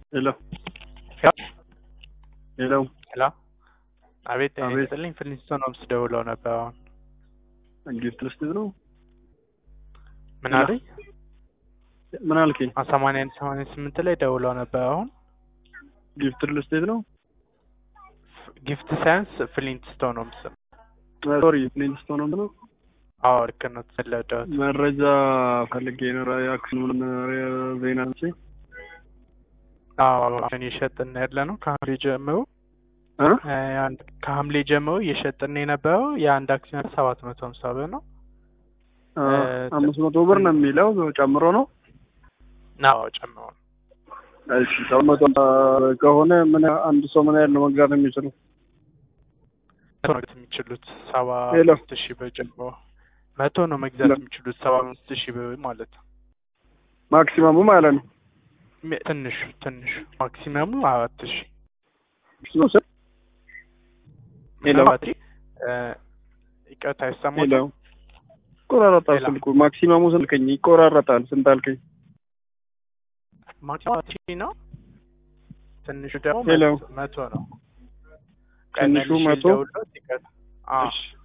ሄሎ ሄሎ ሄሎ አቤት ጤና አቤት። ይስጥልኝ ፍሊንስቶን ሆምስ ደውለው ነበር አሁን ጊፍት ልስጥህ ነው ምን ሄሎ። አለኝ ምን አልከኝ? ሰማንያ አንድ ሰማንያ ስምንት ላይ ደውለው ነበር አሁን ጊፍት ልስጥህ ነው ጊፍት ሳይንስ ፍሊንትስቶን ሆምስ ሶሪ ፍሊንስቶን ነው አዎ ልክ ነው ተለዳሁት መረጃ ፈልጌ ነው የአክሱም ዜና እንጂ አዎ አሁን እየሸጥን ያለ ነው ከሐምሌ ጀምሮ እ? እ፣ አንድ- ከሐምሌ ጀምሮ እየሸጥን የነበረው የአንድ አክሲዮን ሰባት መቶ ሀምሳ ብር ነው አ፣ እ፣ አምስት መቶ ብር ነው የሚለው ጨምሮ ነው። አዎ ጨምሮ ነው እሺ ሰባት መቶ ከሆነ ምን አንድ ሰው ምን ያህል ነው መግዛት የሚችለው? መቶ ነው የሚችሉት ሰባ ሄሎ። አምስት ሺህ ብር ጀምሮ መቶ ነው መግዛት ሄሎ። የሚችሉት ሰባ አምስት ሺህ ብር ማለት ነው ማክሲመሙ ማለት ነው። ሚ- ትንሹ ትንሹ ማክሲመሙ አራት ሺህ እሱ ስል ሄሎ ምናልባት እ፣ ይቅርታ ሄሎ ይሰማል ይቆራረጣል ሄሎ። ስልኩ። ማክሲመሙ ስንት አልከኝ? ይቆራረጣል። ስንት አልከኝ? ማክሲመም አራት ሺህ ነው ትንሹ ደግሞ ሄሎ። መቶ- መቶ ነው ትንሹ ቀነስ መቶ? ደውሎት ይቅርታ አዎ እሺ